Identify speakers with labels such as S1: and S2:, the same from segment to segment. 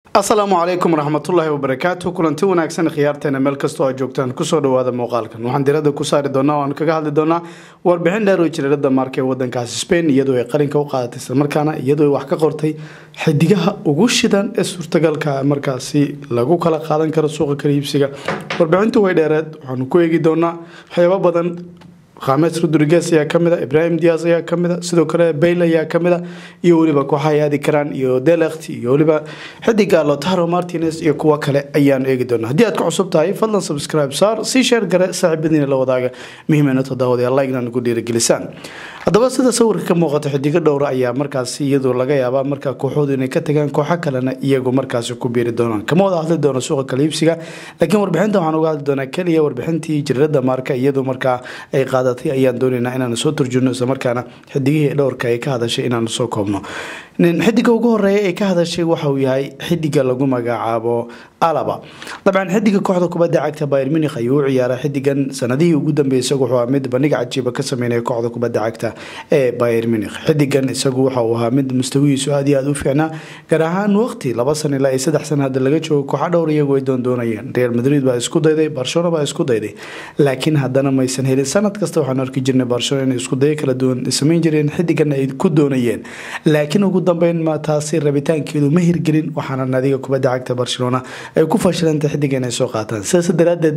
S1: asalaamu calaykum waraxmatullaahi wabarakaatu kulanti wanaagsan khiyaarteena meel kastoo aad joogtaan kusoo dhawaada muuqaalkan waxaan diradda ku saari doonaa o aan kaga hadli doonaa warbixin dheer oo jireerada maarka ee wadankaasi spain iyadoo ay qalinka u qaadatay islamarkaana iyadoo ay wax ka qortay xidigaha ugu shidan ee suurtagalka markaasi lagu kala qaadan karo suuqa kala iibsiga warbixintu way dheereed waxaanu ku eegi doonaa waxyaabo badan khames rodriguez ayaa kamid a ibrahim dias ayaa kamid a sidoo kale bayle ayaa kamid a iyo weliba kooxa ay aadi karaan iyo delekt iyo weliba xidiga lotaro martinez iyo kuwo kale ayaanu eegi doona haddii aad ku cusub tahay fadlan subscribe saar sii sheer gare saaxiibadiina la wadaaga muhiimana toddobaad like inaan ku dhiirigelisaan haddaba sida sawirka ka muuqata xidigo dhowra ayaa markaasi iyadoo laga yaabaa markaa kooxoodu inay ka tagaan kooxo kalena iyagu markaasi ku biiri doonaan kama wada hadli doono suuqa kala iibsiga laakiin warbixinta waxaan uga hadli doonaa keliya warbixintii jirirada maarka iyadoo markaa ay qaadatay ayaan doonaynaa inaan soo turjurno islamarkaana xidigihii dhowrka ay ka hadashay inaan soo koobno xidiga ugu horeeya ee ka hadashay waxauu yahay xidiga lagu magacaabo alaba dabcan xidiga kooxda kubadda cagta bayr munih ayuu u ciyaaray xidigan sanadihii ugu dambeeyay isagu wuxuu ahaa mid bandhig cajiiba ka sameynaya kooxda kubadda cagta ee bayr munih xidigan isagu waxa uu ahaa mid mustawihiisu aad iyo aad u fiicnaa gaar ahaan waqti laba san ilaa iyo saddex san hadda laga joogo kooxa dhowr iyagu ay doondoonayeen real madrid baa isku dayday barcelona baa isku dayday laakiin haddana maysan helin sanad kasta waxaan arki jirnay barcelona inay isku dayo kala duwan samayn jireen xidigan ay ku doonayeen laakiin ugu dambeyn ma taasi rabitaankeedu ma hirgelin waxaana naadiga kubadda cagta barcelona ay ku fashilantay xidiga inay soo qaataan sidaas daraadeed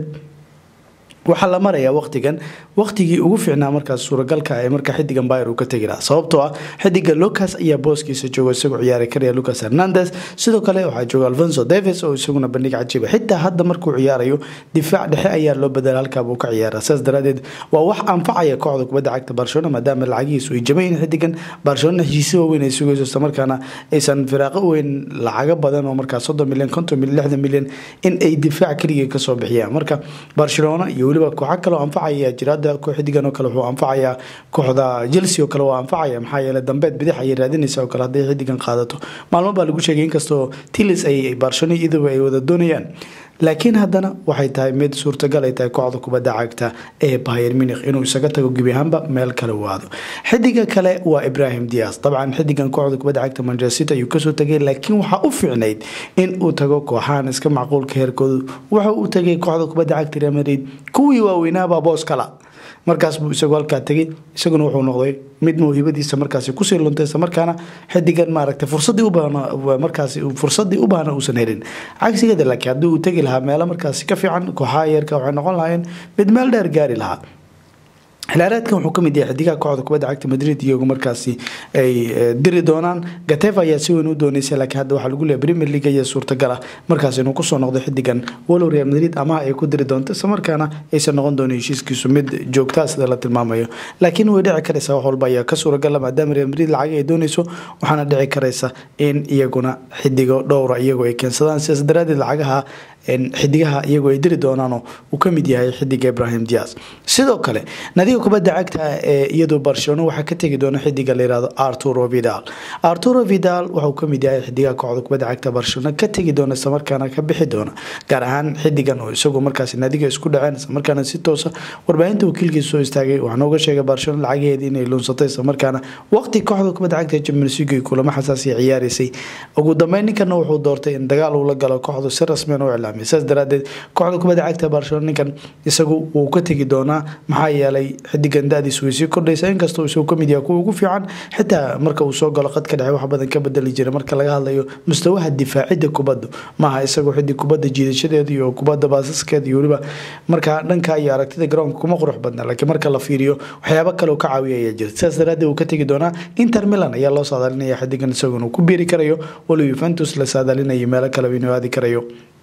S1: waxaa la marayaa waqtigan waqtigii ugu fiicnaa markaas suuragalka ee marka xidigan bayr uu ka tegi lahaa sababtoo ah xidiga lucas ayaa booskiisa jooga isagoo ciyaari karaya lucas hernandes sidoo kale waxaa jooga alfonso davis oo isaguna bandhig cajiiba xitaa hadda markuu ciyaarayo difaac dhexe ayaa loo badala halkaabuu ka ciyaara sidaas daraadeed waa wax anfacaya kooxda kubadda cagta barcelona maadaama lacagihiisu ay jabayin xidigan barcelona heshiisi waaweyn ay sugayso islamarkaana aysan firaaqo weyn lacago badan oo markaas soddon milyan konton milyan lixdan milyan in ay difaac keligii kasoo bixiyaan marka barcelona iyo weliba kooxo kale oo anfacaya jiraada xidigan oo kale wuxuu anfacayaa kooxda chelsea oo kale waa anfacaya maxaa yeele dambeed bidix ayay raadinaysa oo kale hadday xidigan qaadato maalmo baa lagu sheegay inkastoo tilis ay barcelona iyaduba ay wada doonayaan laakiin haddana waxay tahay mid suurtagal ay tahay kooxda kubadda cagta ee bayer munih inuu isaga tago gebi ahaanba meel kale waado xidiga kale waa ibrahim dias dabcan xidigan kooxda kubadda cagta manchester city ayuu kasoo tagay laakiin waxaa u fiicnayd in uu tago kooxahan iska macquulka heerkoodu waxa uu tagay kooxda kubadda cagta real madrid kuwii waaweynaabaa boos kala markaas buu isagu halkaa tegay isaguna wuxuu noqday mid mawhibadiisa markaasi kusii luntay isla markaana xidigan maaragtay fursadii ubaahan markaasi fursadii u baahna uusan helin cagsigeeda laakiin haddii uu tegi lahaa meelo markaasi ka fiican kooxaha yeerka waxay noqon lahaayeen mid meel dheer gaari lahaa xilaareedkan wuxuu kamid yahay xidigaha kooxda kubadda cagta madrid iyagu markaasi ay diri doonaan gateva ayaa si weyn u doonaysa laakiin hadda waxaa lagu leeyahy premier league ayaa suurtagal ah markaas inuu kusoo noqdo xidigan walow real madrid amaha ay ku diri doonto isla markaana aysan noqon doonin heshiiskiisu mid joogtaa sida la tilmaamayo laakiin way dhici karaysa wax walba ayaa ka suuragala maadaama real madrid lacag ay doonayso waxaana dhici karaysa in iyaguna xidigo dhowra iyagu ay keensadaan sidaas daraadeed lacagaha xidigaha iyagu ay diri doonaanoo uu ka mid yahay xidiga ibrahim dias sidoo kale nadiga kubadda cagta ee iyadoo barcelona waxaa ka tegi doona xidiga layihahdo arturo vidal arturo vidal waxauu kamid yahay xidigaha kooxda kubadda cagta barcelona ka tegi doona islamarkaana ka bixi doona gaar ahaan xidigan oo isagu markaas nadiga isku dhaceen islamarkaana si toosa warbaahinta wakiilkiisa soo istaagay waxaana uga sheegay barcelona lacageheeda inay luunsatay islamarkaana waqti kooxda kubadda cagta champions league kulamo xasaasiya ciyaaraysay ugu dambeyn ninkana wuxuu doortay in dagaal uu la galo kooxdu si rasmiyan u iclaamay saas daraadeed kooxda kubadda cagta barcelona ninkan isagu wuu ka tegi doonaa maxaa yeelay xidigan da-diis way sii kordhaysa inkastoo isagu kamid yahay kuwa ugu fiican xitaa marka uu soo galo qadka dhexe wax badan ka bedeli jiray marka laga hadlayo mustawaha difaacida kubadda maaha isagu xidig kubadda jiidashadeeda iyo kubadda baasaskeeda iyo weliba markaa dhanka iyo aragtida garoonka kuma qurux badna laakiin marka la fiiriyo waxyaabo kale uu ka caawiya ayaa jira sidaas daraadeed uu ka tegi doonaa inter milan ayaa loo saadaalinaya xidigan isaguna uu ku biiri karayo walow yuventus la saadaalinayo meelo kaleba inuu aadi karayo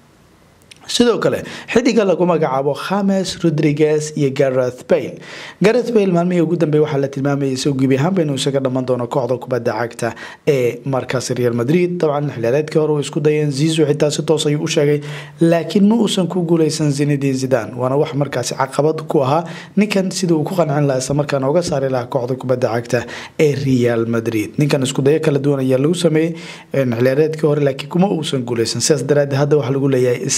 S1: sidoo kale xidiga lagu magacaabo khames rodriguez iyo gareth bayle gareth bayle maalmihii ugu dambeey waxaa la tilmaamayay isagu gebi ahaanba inuu isaga dhammaan doono kooxda kubadda cagta ee markaas real madrid dabcan xilaareedkii hore uu isku dayeen zizu xitaa si toos ayuu u sheegay laakiin ma uusan ku guuleysan zinedin zidan waana wax markaasi caqabad ku ahaa ninkan sida uu ku qancin lahaa isla markaana uga saari lahaa kooxda kubadda cagta ee real madrid ninkan isku dayo kala duwan ayaa lagu sameeyey xilaareedkii hore laakiin kuma uusan guuleysan sidaas daraadeed hadda waxaa lagu leeyahay isaga iyo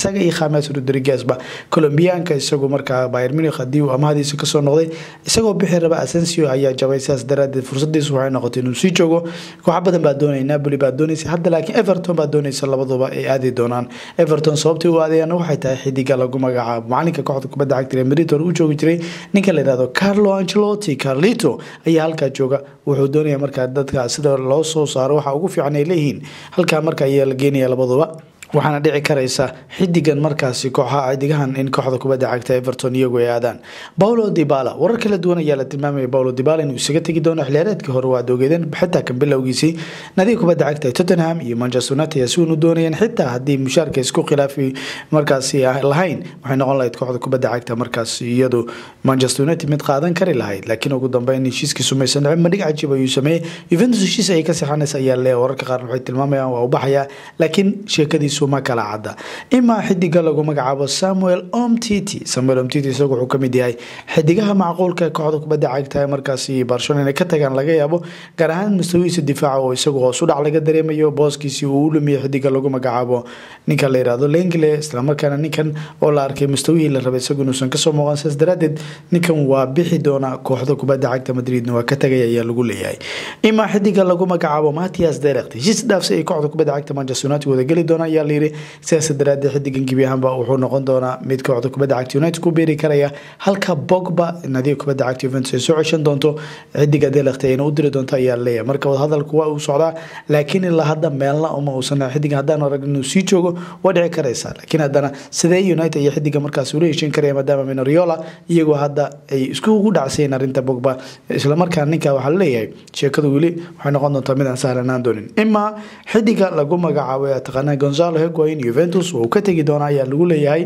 S1: khames rodriguezba colombiyaanka isagu markaa bayr munich haddii uu amahadiisa kasoo noqday isagoo bixi raba asensio ayaa jabay sidaas daraadeed fursadiisu waxay noqotay inuu sii joogo kooxa badan baa doonaya napoli baa doonaysa hadda laakiin everton baa doonaysa labaduba ay aadi doonaan everton sababtay u aadayaan waxay tahay xidiga lagu magacaabo macalinka kooxda kubadda cagta real madrid hore u joogi jiray ninka la yihahdo carlo angelotti carlito ayaa halkaa jooga wuxuu doonaya markaa dadka sida loo soo saaro waxa ugu fiican ay leeyihiin halkaa marka ayaa la geenaya labaduba waxaana dhici karaysa xidigan markaasi kooxaha xidigahan in kooxda kubadda cagta everton iyagu ay aadaan paulo dibala warar kala duwan ayaa la tilmaamaya paulo dibala inuu isaga tegi doono xiliyaareedkii hore waad ogeedeen xitaa kan bilowgiisii nadiga kubadda cagta ee tottenham iyo manchester united ayaa si weyn u doonayeen xitaa haddii mushaarka isku khilaafi markaasi lahayn waxay noqon lahayd kooxda kubadda cagta markaas iyadu manchester united mid qaadan kari lahayd laakiin ugu dambeyn heshiiskii sumaysan dhicin madhig cajiib ayuu sameeyey juventus heshiis ayay ka sixanaysa ayaa leeyahay wararka qaar waxay tilmaamayaan waa u baxaya laakiin sheekadiisu ma kala cadda imaa xidiga lagu magacaabo samuel omtiti samuel omtiti isagu wuxuu kamid yahay xidigaha macquulka ee kooxda kubadda cagta markaasi barcelona inay ka tagaan laga yaabo gaar ahaan mustawihiisa difaaca oo isagu hoos u dhac laga dareemayo booskiisii uu u lumiyo xidiga lagu magacaabo ninka la yirahdo lengle islamarkaana ninkan oo la arkay mustawihii la rabay isagu inuusan kasoo muuqan sidaas daraadeed ninkan waa bixi doona kooxda kubadda cagta madridna waa ka tagay ayaa lagu leeyahay imaa xidiga lagu magacaabo matias derekt heshiis dhaafsi ay kooxda kubadda cagta manchester united wada geli doona ayaa layiri sidaas daraadeed xidigan gebi ahaanba wuxuu noqon doonaa mid kooxda kubadda cagta united ku beeri karaya halka bogba nadiga kubadda cagta juventus ay soo ceshan doonto xidiga delekta ayna u diri doonto ayaa leeyahay marka wadahadalku waa uu socdaa laakiin ilaa hadda meelna uma uusan xidigan haddaan arag inuu sii joogo waa dhici karaysa laakiin haddana sidee united iyo xidiga markaas ula heshin karaya maadaama minoriola iyagoo hadda ay iskugu dhacsayeen arrinta bogba islamarkaa ninka waxaa laleeyahay sheekadu weli waxay noqon doontaa mid aan sahlanaan doonin imaa xidiga lagu magacaabo taqaana gonzalo higuain juventus uu ka tegi doona ayaa lagu leeyahay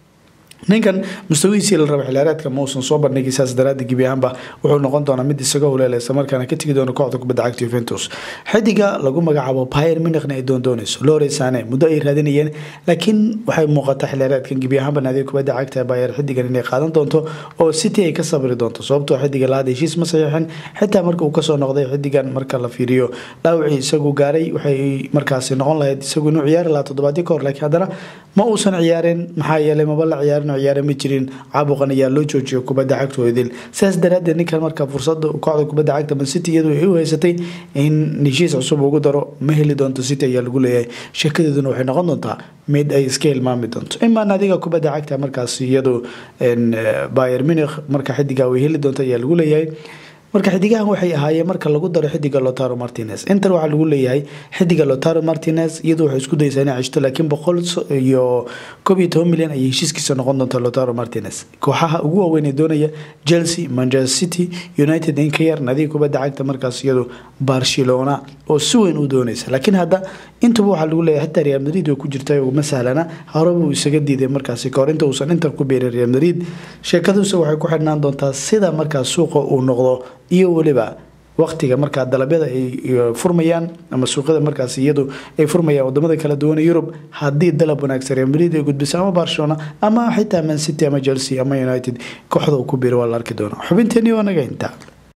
S1: ninkan mustawihiisii la raba xiliyaareedka ma uusan soo bandhigay saas daraadii gebi ahaanba wuxuu noqon doonaa mid isaga huleela islamarkaana ka tegi doona kooxda kubadda cagta juventus xidiga lagu magacaabo bayer munichna ay doondoonayso lore sane muddo ay raadinayeen laakiin waxay muuqataa xiliyaareedkan gebi ahaanba naadiga kubadda cagta bayer xidigan inay qaadan doonto oo city ay ka sabri doonto sababtoo xidiga lahad heshiis ma saxiixin xitaa marka uu kasoo noqday xidigan marka la fiiriyo dhaawacii isagu gaaray waxay markaasi noqon lahayd isagu inuu ciyaari lahaa toddobaadyo ka hor laakiin haddana ma uusan ciyaarin maxaa yeelay maba la ciyaarin ciyaare ma jirin caabuqan ayaa loo joojiyo kubadda cagta idil sidaas daraadeed ninkan marka fursada kooxda kubadda cagta man city iyadu ay u haysatay in heshiis cusub ugu daro ma heli doonto city ayaa lagu leeyahay sheekadeeduna waxay noqon doontaa mid ay iska hilmaami doonto imaa naadiga kubadda cagta markaas iyadu bayer munich marka xidiga way heli doonto ayaa lagu leeyahay marka xidigahan waxay ahaayeen marka lagu daro xidiga lotaro martinez inter waxaa lagu leeyahay xidiga lotaro martinez iyadu waxay isku daysaa inay ceshto laakiin boqol iyo koob iyo toban milyan ayay heshiiskiisa noqon doonta lotaro martinez kooxaha ugu waaweyn ee doonaya chelsea manchester city united in ka yar nadiga kubadda cagta markaas iyadu barcelona oo si weyn u doonaysa laakiin hadda intuba waxaa lagu leeyahay xitaa real madrid way ku jirta uma sahlana horeba uu isaga diiday markaasi kahor inta uusan inter ku beerin real madrid sheekaduuse waxay ku xidhnaan doontaa sida markaas suuqa uu noqdo iyo weliba waqtiga markaa dalabyada ay furmayaan ama suuqyada markaas iyadu ay furmayaan wadamada kala duwan yurub haddii dalab wanaagsan real madrid ay gudbiso ama barcelona ama xitaa man city ama chelsea ama united kooxda uu ku biiro waa la arki doonaa xubinteeni waa naga intaa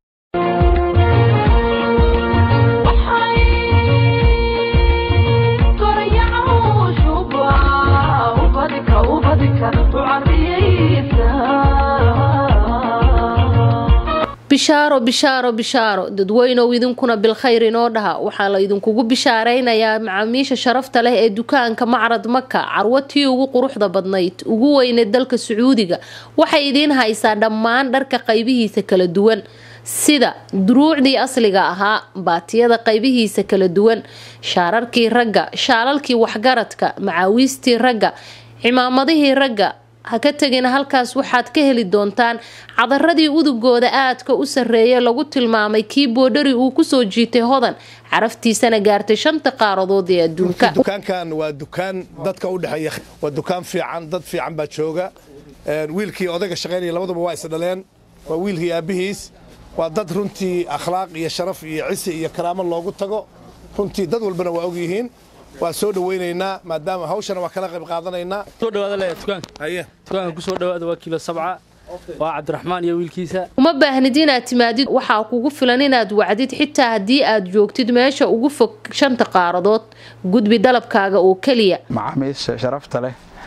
S2: bishaaro bishaaro bishaaro dadweynow idinkuna bilkhayr inoo dhaha waxaa la idinkugu bishaaraynayaa macaamiisha sharafta leh ee dukaanka macrad maka carwatii ugu quruxda badnayd ugu weyneed dalka sacuudiga waxay idiin haysaa dhammaan dharka qaybihiisa kala duwan sida duruucdii asliga ahaa baatiyada qaybihiisa kala duwan shaararkii ragga shaalalkii waxgaradka macaawiistii ragga cimaamadihii ragga ha ka tegina halkaas waxaad ka heli doontaan cadaradii udugooda aadka u sarreeya lagu tilmaamay kii boodhari uu kusoo jiitay hodan caraftiisana gaartay shanta qaaradood ee adduunka
S3: dukaankan waa dukaan dadka u dhexeeya waa dukaan fiican dad fiican baa jooga wiilkii odayga shaqaynaya labaduba waa is dhaleen waa wiilkii aabbihiis waa dad runtii akhlaaq iyo sharaf iyo cisi iyo karaamo loogu tago runtii dad walbana waa og yihiin waa soo dhawaynaynaa maadaama hawshana waa kala qayb qaadanaynaa
S4: soo dhawaada le dukaanka
S3: haye
S4: dukaanka ku soo dhawaada waa kiilo sabca waa cabdiraxmaan iyo wiilkiisa
S2: uma baahnid inaad timaadid waxaa kugu filan inaad wacdid xitaa haddii aad joogtid meesha ugu fog shanta qaaradood gudbi dalabkaaga oo keliya
S5: macaamiisha sharafta leh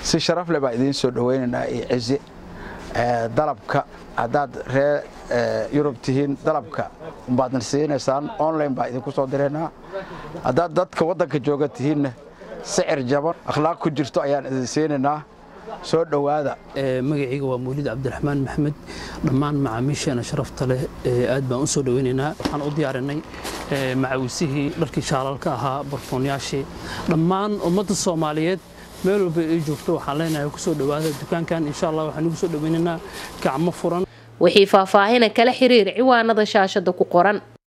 S5: si sharaf leh baa idiin soo dhowaynaynaa iyo cizi dalabka haddaad ree yurub tihiin dalabka baadna siinaysaan online baa idinku soo diraynaa haddaad dadka waddanka jooga tihiinna sicir jaban akhlaaq ku jirto ayaan idin siinaynaa soo dhowaada
S4: magacayga waa mawlid cabdiraxmaan maxmed dhammaan macaamiisheena sharafta leh aad baan u soo dhoweynaynaa waxaan u diyaarinay macawisihii dharkii shaalalka ahaa barfoonyaashii dhammaan ummadda soomaaliyeed meel walba ay joogto waxaan leenahay kusoo dhowaada dukaankan insha allah waxaan ugu soo dhoweynaynaa gacmo furan
S2: wixii faahfaahina kala xiriir ciwaanada shaashada ku qoran